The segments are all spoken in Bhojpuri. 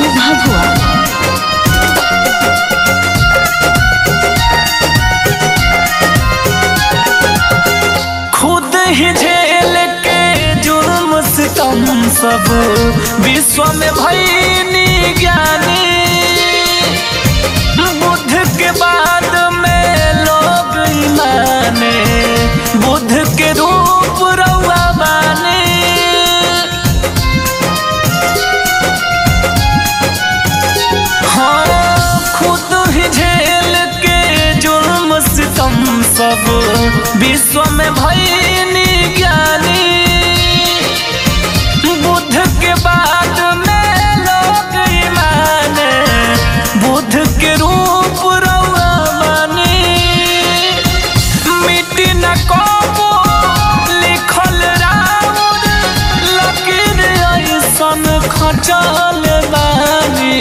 भभुआ खुद ही झेल के जुर्म सितम सब विश्व में भईनी ज्ञानी बुद्ध के बाद में लोग ही माने बुद्ध के रूप रउआ माने हाँ खुद ही झेल के जुर्म सितम सब विश्व में भईनी ज्ञानी बुद्ध के बाद में लोग ही माने बुद्ध के रूप रउआ मानी मिट्टी न कबो लिखल राउर लकीर ऐसन खचल बानी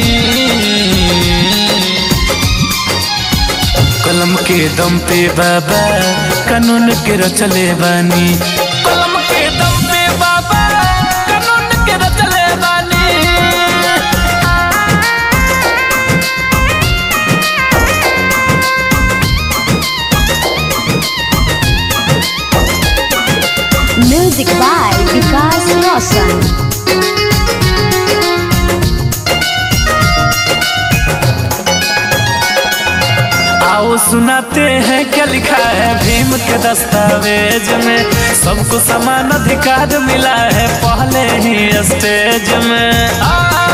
कलम के दम पे बाबा कानून के रचले बानी कलम के दम पे बाबा कानून के रचले बानी म्यूजिक बाय विकास रोशन आओ सुनाते हैं क्या लिखा है भीम के दस्तावेज में सबको समान अधिकार मिला है पहले ही स्टेज में आ,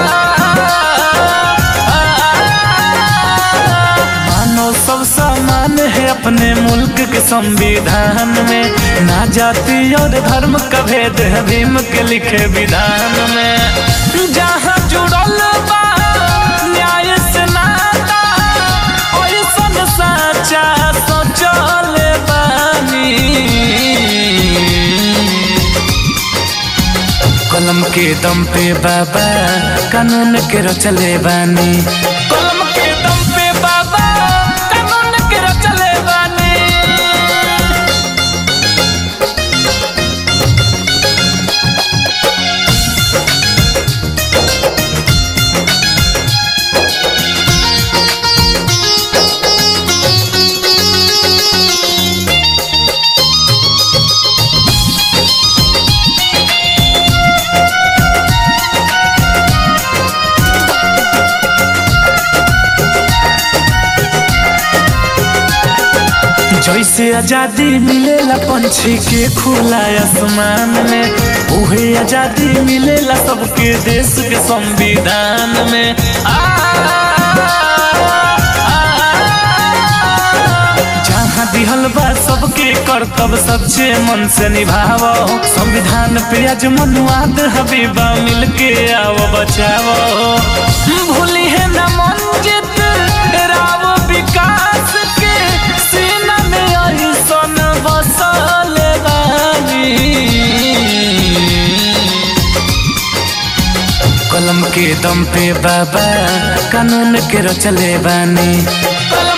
मानव सब समान है अपने मुल्क के संविधान में ना जाति और धर्म का भेद है भीम के लिखे विधान में जहाँ जुड़ल बा न्याय से नाता ओइसन साचा सोचल बानी कलम के दम पे बाबा कानून के रचले बानी कलम के दम पे बाबा कानून के रचले बानी जैसे आजादी मिलेला पंछी के खुला आसमान में उहे आजादी मिलेला सबके देश के संविधान में आ, जहाँ दिहल बा सबके कर्तव्य सच्चे मन से निभावो संविधान पे आज मनुवाद हबीबा मिलके आओ बचावो भूली है न मंजित राव विकास के सीना में ऐसन बसल बानी कलम के दम पे बाबा कानून के रचले बानी कलम